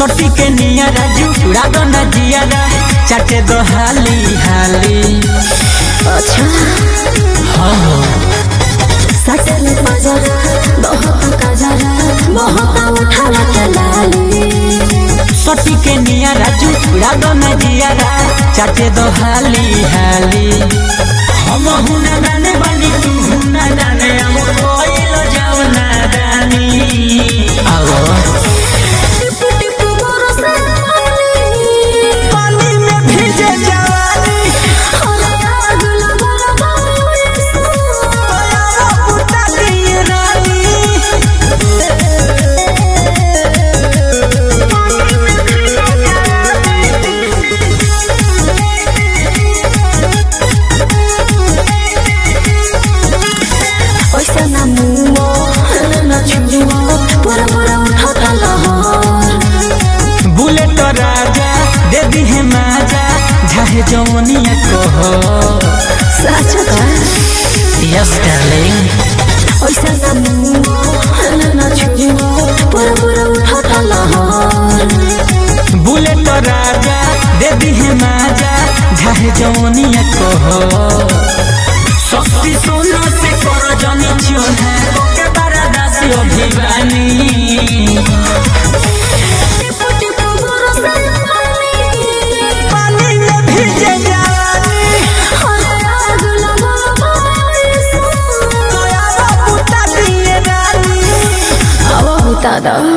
सोटी के निया राजू चूड़ा दो न जियारा चाटे दो हाली हाली अच्छा हाँ हो सटल बजरा बहुत कजरा बहुत उठावा के लाली सोटी के निया राजू चूड़ा दो न जियारा चाटे दो हाली हाली हम हुना दाने बनी तू हुना दाने हम कोइलो जाओ ना दानी आओ टिपु टिपु बरसे पानी पानी में भीजे जवानी अरे आग लगा बुता दिए रानी पैसा ना मुओ ना छुओ पूरा पूरा उठाता लहर बुलेट राजा दे दी है माजा झाहे जवनिया कहो सच का यस डार्लिंग पैसा ना मुओ ना छुओ पूरा पूरा उठाता लहर बुलेट राजा दे दी है माजा झाहे जवनिया कहो शक्ति सोना से कर जनी चोना के बारा दासी अभिवानी टिपु टिपु बरसे पानी पानी में भीजे जवानी अरे आग लगा बुता दिए रानी अब बता दो